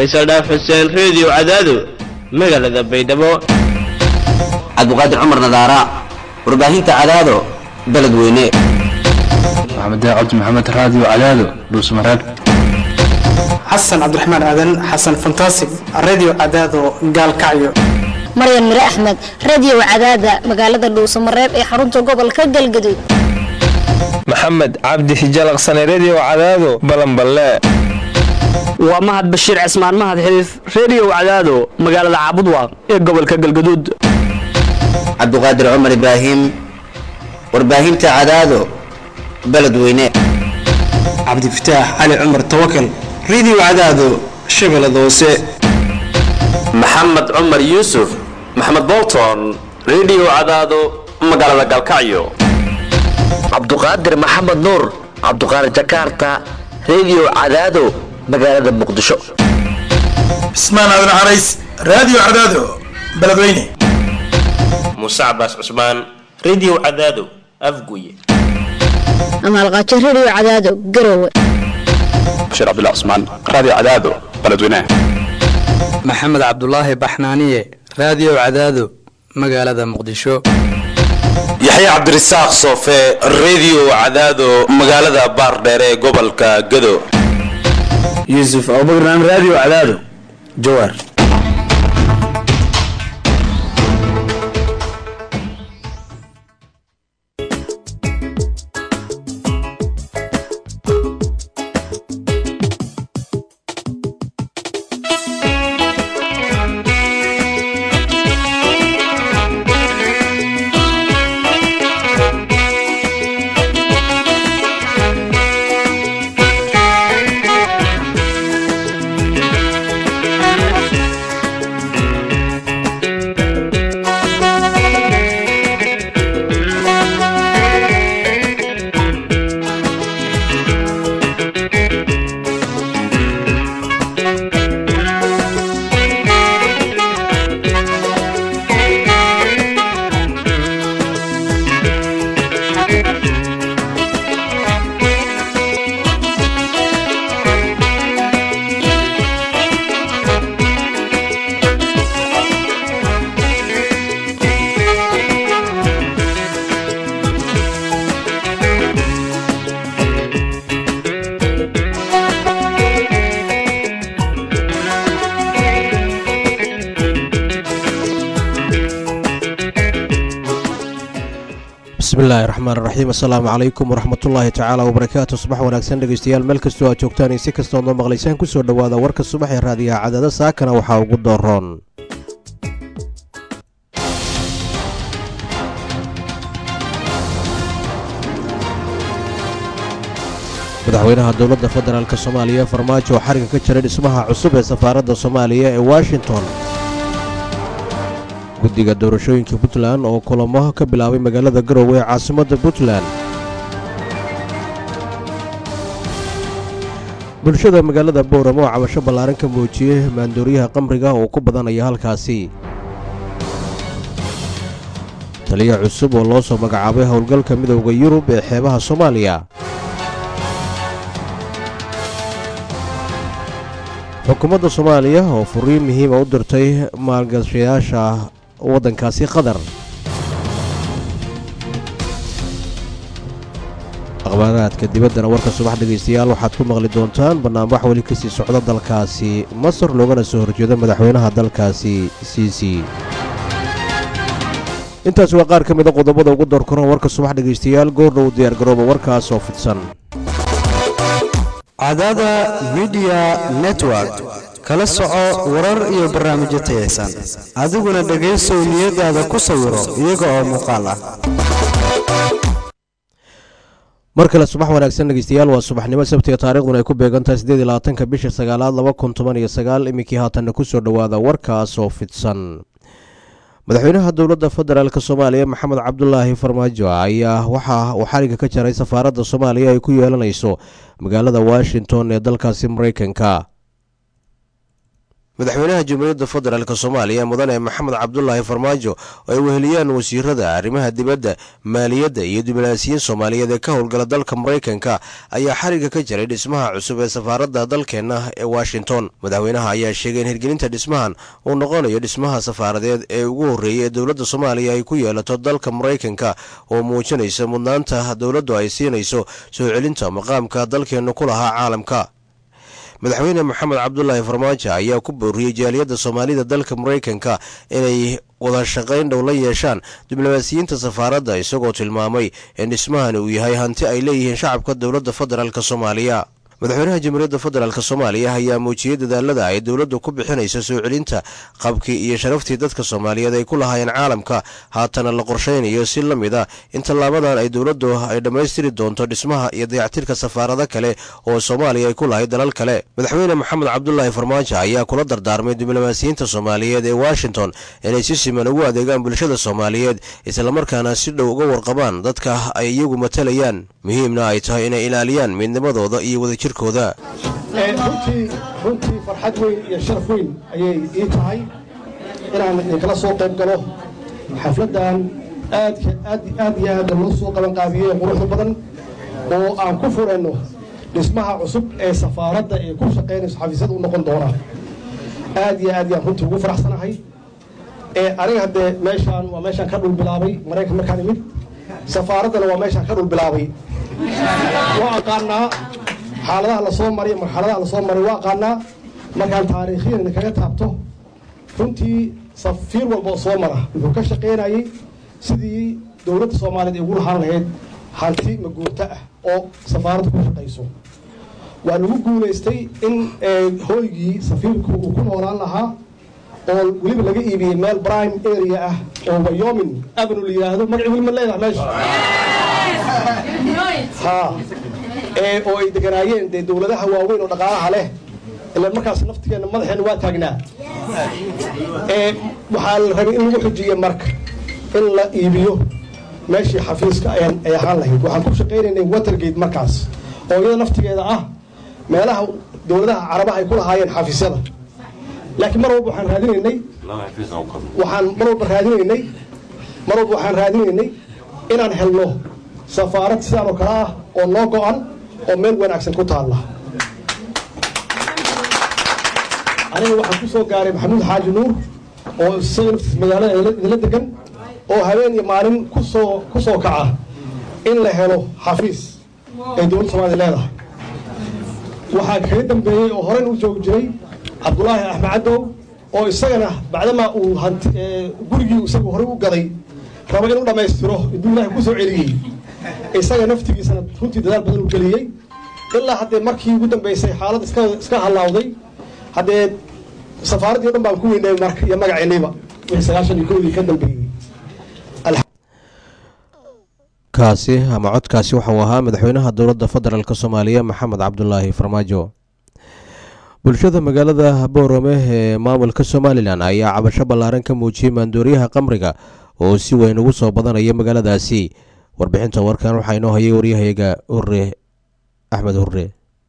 faysal dhaaf xuseen reediyo cadaado magaalada baydhabo cabdiqaadir cumar nadaara warbaahinta cadaado beledweyne maxamed cabdi maxamed raadiyo cadaado dhuusmareeb xasan cabdiraxmaan aadan xasan fantasig radio cadaado gaalkacyo maryan mire axmed radio cadaada magaalada dhuusamareeb ee xarunta gobolka galgaduud maxamed cabdi hijalaqsane redio cadaado balanballe waa mahad bashiir cismaan mahad xiliif reediyo cadaado magaalada caabudwaaq ee gobolka galgaduud cabdiqaadir cumar ibraahim warbaahinta cadaado beledweyne cabdifataax cali cumar tawakal radio cadaado shabeellada hoose maxamed cumar yuusuf maxamed bolton redio cadaado magaalada galkacyo cabduqaadir maxamed nuur cabduqaadir jakarta redio cadaado magaalada muqdisho cismaan aadan carays radio cadaado beledweyne muuse cabaas cusmaan redio cadaado afguye amaalqaajo radio cadaado garowe bashiir cabdullah cusmaan radio cadaado beledweyne maxamed cabdulaahi baxnaaniye radio cadaado magaalada muqdisho yaxya cabdirasaaq soofe redio cadaado magaalada baardheere ee gobolka gado yuusuf abubakran radio cadaado jawaar bismillahi raxmaan raxiim assalaamu calaykum waraxmatullaahi tacaala wabarakaatu subax wanaagsan dhegeystayaal meel kastoo aad joogtaan iyo si kastood noo maqlaysaan kusoo dhowaada warka subax ee raadiyaha cadaada saakana waxaa ugu dooroon madaxweynaha dowladda federaalk soomaaliya farmaajo oo xariga ka jiray dhismaha cusub ee safaaradda soomaaliya ee washington guddiga doorashooyinka puntland oo kulamo ka bilaabay magaalada garowe ee caasimadda puntland bulshada magaalada bowram oo cabasho ballaaran ka muujiyey maandooriyaha qamriga oo ku badanaya halkaasi taliya cusub oo loo soo magacaabay howlgalka midowda yurub ee xeebaha soomaaliya xukuumadda soomaaliya oo furiin muhiima u dirtay maalgashayaasha waddankaasi qatar akhbaaraadka dibaddana warka subax dhegaystayaal waxaad ku maqli doontaan barnaamij weli ka sii socda dalkaasi masar loogana soo horjeedo madaxweynaha dalkaasi siisi intaas waa qaar ka mida qodobada ugu door koran warka subax dhegaystayaal goordhow diyaargarooba warkaas oo fidsan cadaada midiya network kala soco warar iyo barnaamijyo tayaysan adiguna dhegaysow niyadaada ku sawiro iyaga oo muuqaal ah mar kale subax wanaagsan dhegeystayaal waa subaxnimo sabtiga taariikhduna ay ku beegantahay siddeed iyo labaatanka bisha sagaalaad laba kun toban iyo sagaal iminkii haatanna ku soo dhowaada warkaas oo fidsan madaxweynaha dowladda federaalk soomaaliya maxamed cabdulaahi farmaajo ayaa waxa uu xariga ka jaray safaaradda soomaaliya ay ku yeelanayso magaalada washington ee dalkaasi maraykanka madaxweynaha jamhuuriyadda federaalk soomaaliya mudane maxamed cabdulaahi farmaajo oo ay weheliyaan wasiirada arrimaha dibadda maaliyadda iyo diblomaasiyiin soomaaliyeed ee ka howlgala dalka maraykanka ayaa xariga ka jiray dhismaha cusub ee safaaradda dalkeenna ee washington madaxweynaha ayaa sheegay in hirgelinta dhismahan uu noqonayo dhismaha safaaradeed ee ugu horreeyay ee dowladda soomaaliya ay ku yeelato dalka maraykanka oo muujinaysa mudnaanta dowladdu ay siinayso soo celinta maqaamka dalkeennu ku lahaa caalamka madaxweyne maxamed cabdulaahi farmaajo ayaa ku booriyey jaaliyadda soomaalida dalka maraykanka inay wada shaqayn dhow la yeeshaan diblomaasiyiinta safaaradda isagoo tilmaamay in dhismahani uu yahay hanti ay leeyihiin shacabka dowladda federaalk soomaaliya madaxweynaha jamhuuriyadda federaalk soomaaliya ayaa muujiyey dadaalada ay dowladdu ku bixinayso soo celinta qabkii iyo sharaftii dadka soomaaliyeed ay ku lahaayeen caalamka haatana la qorshaynayo si la mid a in tallaabadan ay dowladdu ay dhammaystiri doonto dhismaha iyo dayactirka safaarado kale oo soomaaliya ay ku lahayd dalal kale madaxweyne maxamed cabdulaahi farmaajo ayaa kula dardaarmay diblomaasiyiinta soomaaliyeed ee washington inay si siman ugu adeegaan bulshada soomaaliyeed islamarkaana si dhow uga warqabaan dadka ay iyagu matalayaan muhiimna ay tahay inay ilaaliyaan midnimadooda iyo wadajir runtii runtii farxad weyn iyo sharaf weyn ayay ii tahay inaan idinkala soo qayb galo xafladdan aadka aad aad iyo aad loo soo qabanqaabiyey quruxda badan oo aan ku furayno dhismaha cusub ee safaaradda ee ku shaqaynayso xafiisyada u noqon doona aad iyo aad yaan runtii ugu faraxsanahay ee aniga haddee meeshaan waa meeshaan ka dhul bilaabay maraykan markaan imid safaaraddana waa meeshaan ka dhul bilaabay waa aqaanaa xaaladaha lasoo maray marxaladaha lasoo maray waa aqaanaa markaan taariikhiyan idinkaga taabto runtii safiir walba oo soo mara wuxuu ka shaqaynayay sidii dowladda soomaaliyeed ay ugu lahaan lahayd hanti maguurto ah oo safaaradda ku shaqayso waa lagu guulaystay in hooygii safiirku uu ku noolaan lahaa oo weliba laga iibiyey meel prime area ah oo wyomin avenue la yidhaahdo magaci weli ma leedahay meesha ha ee oo ay deganaayeen dee dowladaha waaweyn oo dhaqaalaha leh ila markaas naftigeena madaxeena waa taagnaa ee waxaa la rabay in lagu xujiye marka in la iibiyo meeshii xafiiska ayaan ay ahaan lahayd waxaan ku shaqaynaynay watergate markaas oo iyada naftigeeda ah meelaha dowladaha carabaha ay ku lahaayeen xafiisyada laakiin mar walba waxaan raadinaynay waxaan mar walba raadinaynay mar walba waxaan raadinaynay inaan helno safaarad sidaan oo kale ah oo noo go-an oo meel wanaagsan ku taalla aniga waxaan ku soo gaaray maxamuud xaaji nuur oo isaga naftiis magaalada idinla degan oo habeen iyo maalin kusoo ku soo kaca in la helo xafiis ay dowladda soomaaliya leedahay waxaa kaga dambeeyey oo horeyn u joogi jiray cabdulaahi axmed cadow oo isagana bacdamaa uu hanti gurigii isagu horey u gaday raba inuu dhammaystiro intuu ilaahay ku soo celiyey isaga naftigiisana runtii dadaal badan u geliyey ilaa haddee markii ugu dambeysay xaalad iska iska halaawday haddee safaaraddii o dhan baan ku weynay marka iyo magaceennayba wixii sagaashan iyo kowdii ka dambeeyey kaasi ama codkaasi waxauu ahaa madaxweynaha dowladda federaalk soomaaliya maxamed cabdulaahi farmaajo bulshada magaalada boorame ee maamulka somalilan ayaa cabasho ballaaran ka muujiyey maandooriyaha qamriga oo si weyn ugu soo badanaya magaaladaasi warbixinta warkan waxaa inoo hayay waryahayaga hurre axmed hurre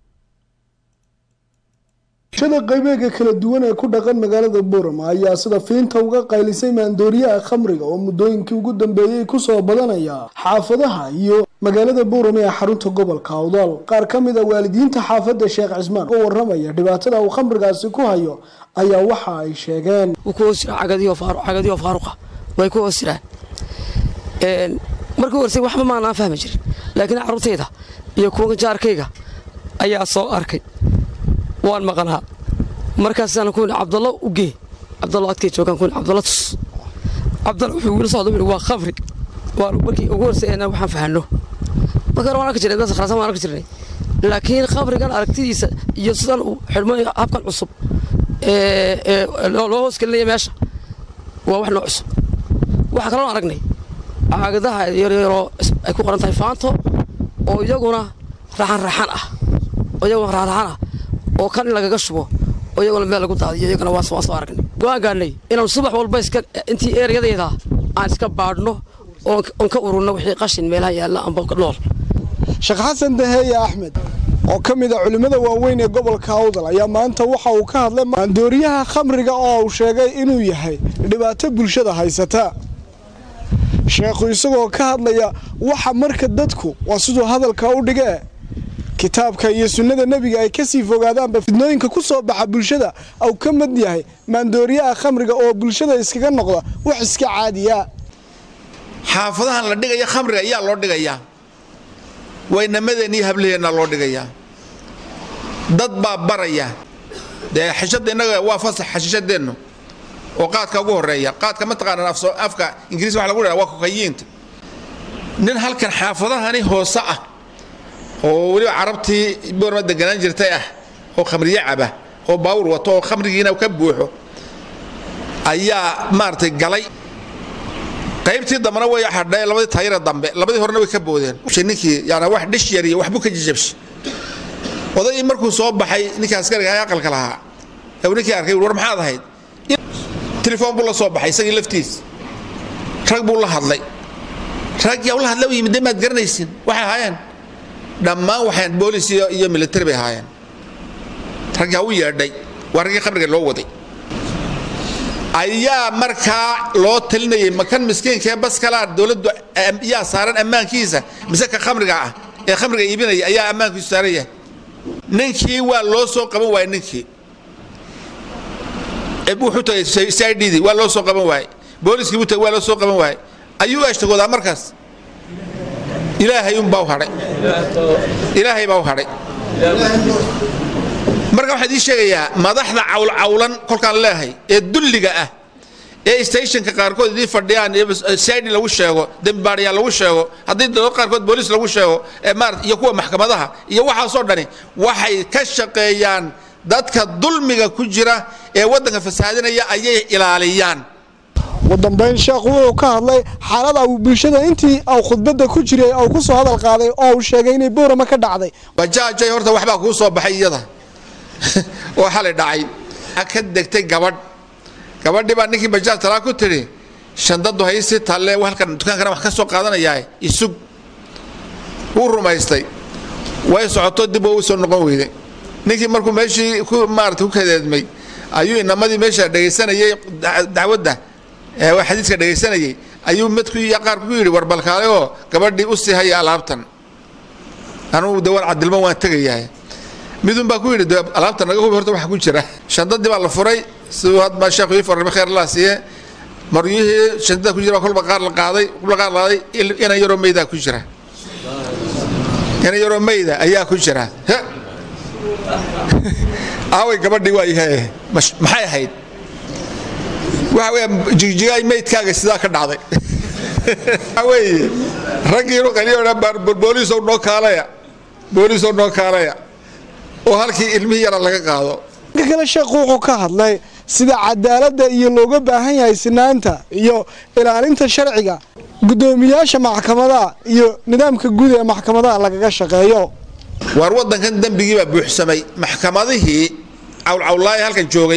bulshada qaybeega kala duwan ee ku dhaqan magaalada boorama ayaa sida fiinta uga qaylisay maandooriyaha khamriga oo muddooyinkii ugu dambeeyey kusoo badanaya xaafadaha iyo magaalada boorame ee xarunta gobolka awdal qaar ka mid a waalidiinta xaafadda sheekh cismaan oo waramaya dhibaatada uu khamrigaasi ku hayo ayaa waxa ay sheegeen cagadiyo faaruqa way ku hoosiraan markii horsay waxba maanaan fahmi jirin laakiin carruurtayda iyo kuwa jaarkayga ayaa soo arkay waan maqnaa markaasaan ku cabdallo u gee cabdallo adkay joogaan ku cabdallo tus cabdallo wuxuu wiil socdo waa khamri waa markii ugu horseeyna waxaan fahanno marka hore waan arki jirnay dadka kharasan waan arki jirnay laakiin khamrigan aragtidiisa iyo sidan uu xidhmo habkan cusub ee loo hoos gelinaya meesha waa wax noo cusub waxaa kaloo aragnay caagadaha yaryaroo ay ku qoran tahay faanto oo iyaguna raxan raxan ah oo iyaguna raxan ah oo kan in lagaga shubo oo iyaguna meel lagu daadiyo iyagana waan soo aragnay go'aan gaadhnay inaan subax walba iska intii eeryadeeda aan iska baadhno oon ka ururno wixii qashin meelaha yaalla amba nool sheekh xasan daheeye axmed oo ka mid a culimmada waaweyn ee gobolka awdal ayaa maanta waxa uu ka hadlay maandooriyaha khamriga oo uu sheegay inuu yahay dhibaato bulshada haysata sheekhu isagoo ka hadlaya waxa marka dadku waa siduu hadalka u dhigee kitaabka iyo sunnada nebiga ay kasii fogaadaanba fidnooyinka ku soo baxa bulshada au ka mid yahay maandooriyaha khamriga oo bulshada iskaga noqda wax iska caadiya xaafadahan la dhigaya khamriga ayaa loo dhigayaa waynamadeenna iyo hablaheenna loo dhigayaa dad baa baraya dee xishada innaga waa fasax xashishadeennu oo qaadka ugu horeeya qaadka mataqaanaan afka ingiriis waxa lagu dhaha waa kokayiinta nin halkan xaafadahani hoose ah oo weliba carabtii boorma deganaan jirtay ah oo khamriye caba oo baawur wato oo khamrigiina ka buuxo ayaa maaragtay galay qaybtii dambena way hadhay labadii taayira dambe labadii horena way ka boodeen ninkii yani wax dhish yar iyo waxbuu ka jijabshay odaygii markuu soo baxay ninkii askariga ee aqalka lahaa ee ninkii arkay war maxaad ahayd telefoon buu la soo baxay isagii laftiis rag buu la hadlay rag yaa la hadla u yimid maad garanaysin waxay ahaayeen dhammaan waxaan boolis iyo iyo military bay ahaayeen rag yaa u yeedhay waa raggii khamriga loo waday ayaa markaa loo talinayay makan miskiinkaee baskalaar dowladdu yaa saaran ammaankiisa mise ka khamriga ah ee khamriga iibinaya ayaa ammaankiisu saaran yahay ninkii waa loo soo qaban waayey ninkii wuxuu tagay sidii waa loo soo qaban waayey booliskii buu tagay waa loo soo qaban waayey ayuu ashtagoodaa markaas ilaahay unbaa u hadhay ilaahay baa u hadhay marka waxaan idiin sheegayaa madaxda cawlcawlan kolkaan leehay ee dulliga ah ee stationka qaarkood idiin fadhiyaan sidi lagu sheego dembibaadhayaal lagu sheego haddii dad qaarkood booliis lagu sheego maarata iyo kuwa maxkamadaha iyo waxaasoo dhani waxay ka shaqeeyaan dadka dulmiga ku jira ee waddanka fasaadinaya ayay ilaaliyaan ugu dambeyn sheekhu wuxuu ka hadlay xaalada uu bulshada intii au khudbadda ku jiray au ku soo hadal qaaday oo uu sheegay inay boorama ka dhacday bajaajay horta waxbaa kuu soo baxay iyada oo xalay dhacay ka degtay gabadh gabadhii baa ninkii bajaaj talaa ku tidhi shandadu haysi talle halkan dukaankana wax ka soo qaadanayaa isug wuu rumaystay way socoto dib oo u soo noqon weyday ninkii markuu meeshii ku maarata ku kadeedmay ayuu inamadii meesha dhegaysanayay dacwadda xadiiska dhegaysanayay ayuu midku qaar ku yidhi war balkaale oo gabadhii u sii haya alaabtan anugu de waan cadilmo waan tegayahay midun baa ku yidhi de alaabta naga hubi horta waxa ku jira shandadii baa la furay siduu hadma sheekhu ii farrimo kheer laa siiye maryihii shandada ku jira kolba qaar la qaaday kolba qaar la qaaday inan yaroo meydaa ku jira inan yaroo meyda ayaa ku jira aaway gabadhii waa yahay maxay ahayd waxa weya jigjigaay meydkaaga sidaa ka dhacday waxa weeye raggiinu qaliyo booliisow noo kaalaya booliisow noo kaalaya oo halkii ilmihii yara laga qaado dhanka kale sheekhu wuxuu ka hadlay sida cadaaladda iyo looga baahan yahay sinaanta iyo ilaalinta sharciga guddoomiyaasha maxkamadaha iyo nidaamka guud ee maxkamadaha lagaga shaqeeyo waar waddankan dembigii baa buuxsamay maxkamadihii cawlcawlaaye halkan joogay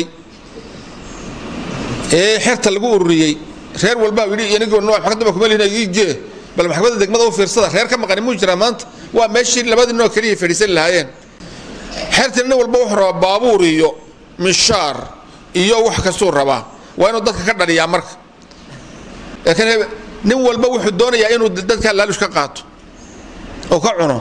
ee xerta lagu ururiyey reer walbaa yidhi inagoo nooc maxkamadda kuma lihina igee bal maxkamadda degmada u fiirsada reer ka maqani muu jiraa maanta waa meeshii labadii noo keliya fadhiisan lahaayeen xerta nin walba wuxuu rabaa baabuur iyo mishaar iyo wax kastuu rabaa waa inuu dadka ka dhaliyaa marka laakiin nin walba wuxuu doonayaa inuu dadka laalush ka qaato oo ka cuno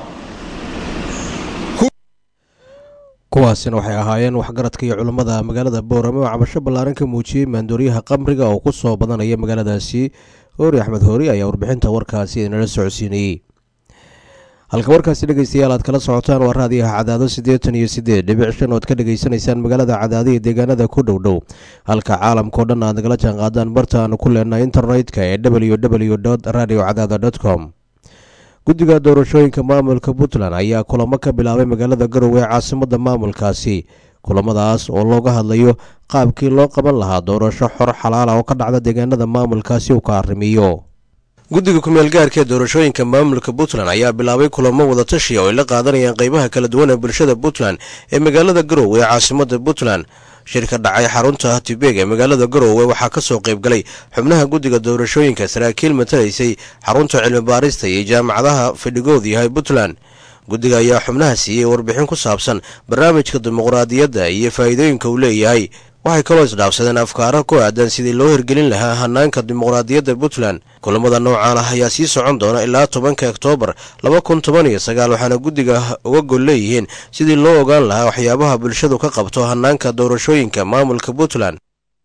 kuwaasina waxay ahaayeen waxgaradka iyo culammada magaalada boorame oo cabasho ballaaran ka muujiyey maandooriyaha qamriga oo ku soo badanaya magaaladaasi hoori axmed hoori ayaa warbixinta warkaasi inala socodsiinayey halka warkaasi dhegeystayaal aad kala socotaan waa raadiyaha cadaado siddeetan iyo siddeed dhibic shan ood ka dhegaysanaysaan magaalada cadaado iyo deegaanada ku dhow dhow halka caalamkao dhan aad nagala jaan qaadaan barta aanu ku leenahay internet-ka ee w w radio cadaada com guddiga doorashooyinka maamulka puntland ayaa kulamo ka bilaabay magaalada garowe ee caasimada maamulkaasi kulamadaas oo looga hadlayo qaabkii loo qaban lahaa doorasho xor xalaala oo ka dhacda deegaanada maamulkaasi uu ka arrimiyo guddiga kumeel gaarka ee doorashooyinka maamulka puntland ayaa bilaabay kulamo wadatashi oo ay la qaadanayaan qeybaha kala duwan ee bulshada puntland ee magaalada garowe ee caasimada puntland shirka dhacay xarunta tibeg ee magaalada garowe waxaa ka soo qayb galay xubnaha guddiga doorashooyinka saraakiil matalaysay xarunta cilmi baarista iyo jaamacadaha fadhigoodu yahay puntland guddiga ayaa xubnaha siiyey warbixin ku saabsan barnaamijka dimuqraadiyadda iyo faa'iidooyinka uu leeyahay waxay kaloo isdhaafsadeen afkaaro ku aadan sidii loo hirgelin lahaa hanaanka dimuqraadiyadda puntland kulamada noocaan ah ayaa sii socon doona ilaa tobanka oktoobar laba kun toban iyo sagaal waxaana guddiga uga gol leeyihiin sidii loo ogaan lahaa waxyaabaha bulshadu ka qabto hanaanka doorashooyinka maamulka puntland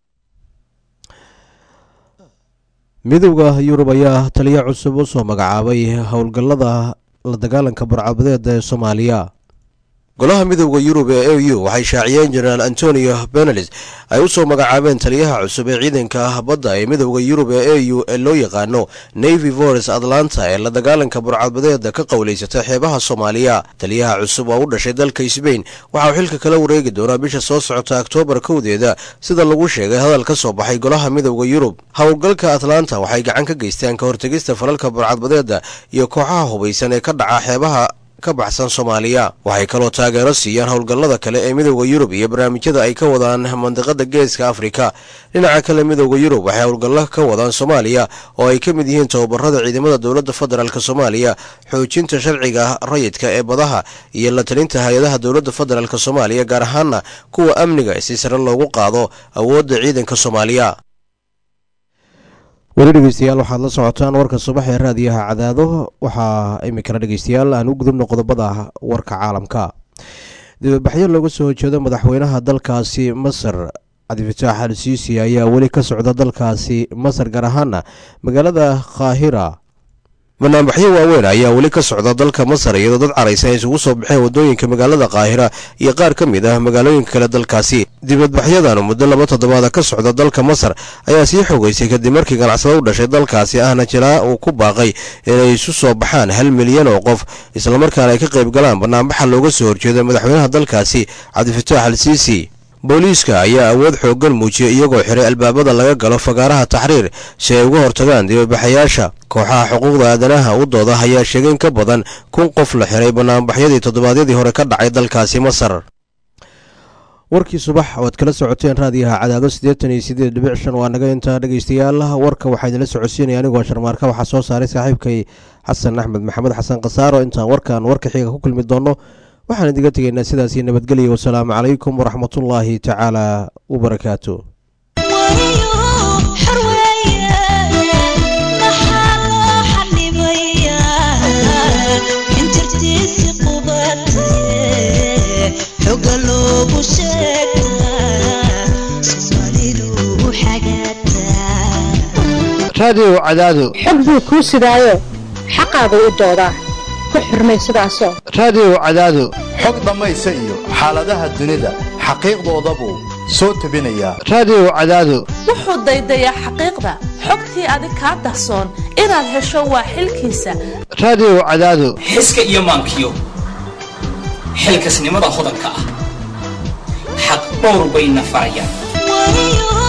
midowda yurub ayaa taliyo cusub u soo magacaabay howlgallada la dagaalanka burcabadeeda ee soomaaliya golaha midowda yurub ee a u waxay shaaciyeen jenaraal antonio benelis ay u soo magacaabeen taliyaha cusub ee ciidanka badda ee midowda yurub ee a u ee loo yaqaano navy vores atlanta ee la dagaalanka burcadbadeeda ka qowlaysata xeebaha soomaaliya taliyaha cusub oo u dhashay dalka sbain waxa uu xilka kala wareegi doonaa bisha soo socota oktoobar kowdeeda sida lagu sheegay hadal ka soo baxay golaha midowda yurub howlgalka atlanta waxay gacan ka geystaan ka hortegista falalka burcadbadeeda iyo kooxaha hubaysan ee ka dhaca xeebaha ka baxsan soomaaliya waxay kaloo taageero siiyaan howlgallada kale ee midowda yurub iyo barnaamijyada ay ka wadaan mandiqada geeska afrika dhinaca kale midowda yurub waxay howlgallo ka wadaan soomaaliya oo ay ka mid yihiin tababarada ciidamada dowladda federaalk soomaaliya xoojinta sharciga rayidka ee badaha iyo la talinta hay-adaha dowladda federaalk soomaaliya gaar ahaana kuwa amniga si sare loogu qaado awoodda ciidanka soomaaliya weli dhegeystayaal waxaad la socotaan warka subax ee raadiyaha cadaado waxaa iminkana dhegeystayaal aan u gudubno qodobada warka caalamka dibadbaxyo looga soo horjeedo madaxweynaha dalkaasi masar cabdifataax al siisi ayaa weli ka socda dalkaasi masar gaar ahaana magaalada kaahira banaanbaxyo waaweyn ayaa weli ka socda dalka masar iyadoo dad caraysa ay isugu soo baxeen wadooyinka magaalada kaahira iyo qaar ka mid ah magaalooyinka kale dalkaasi dibadbaxyadan muddo laba toddobaada ka socda dalka masar ayaa sii xogeysay kadib markii ganacsado u dhashay dalkaasi ahna jiraa uu ku baaqay inay isu soo baxaan hal milyan oo qof islamarkaana ay ka qayb galaan banaanbaxa looga soo horjeeda madaxweynaha dalkaasi cabdifataax al siisi booliiska ayaa awood xooggan muujiyey iyagoo xiray albaabada laga galo fagaaraha taxriir si ay uga hortagaan dibadbaxayaasha kooxaha xuquuqda aadanaha u dooda ayaa sheegay in ka badan kun qof la xiray banaanbaxyadii toddobaadyadii hore ka dhacay dalkaasi masar warkii subax oad kala socoteen raadiyaha cadaado siddeetan iyo siddeed dhibic shan waa naga intaa dhegeystayaal warka waxaa idinla socodsiinaya anigoo sharmaarka waxaa soo saaray saaxiibkay xasan axmed maxamed xasan khasaaro intaan warkan warka xiga ku kulmi doonno waxaan idiga tegaynaa sidaasii nabadgelya wasalaamu calaykum waraxmatullaahi tacaala wabarakaatu raadiyow cadaado xog buu kuu sidaayo xaqaagu u doodaa ku xurmay sidaasoo raadiyow cadaado xog dhammaysa iyo xaaladaha dunida xaqiiqdoodabuu soo tebinayaa raadiyow cadaado wuxuu daydayaa xaqiiqda xogtii adig kaa dahsoon inaad hesho waa xilkiisa raadiyow cadaado xiska iyo maankiyo xilkasnimada hodanka ah xaq dhowr bayna farayaan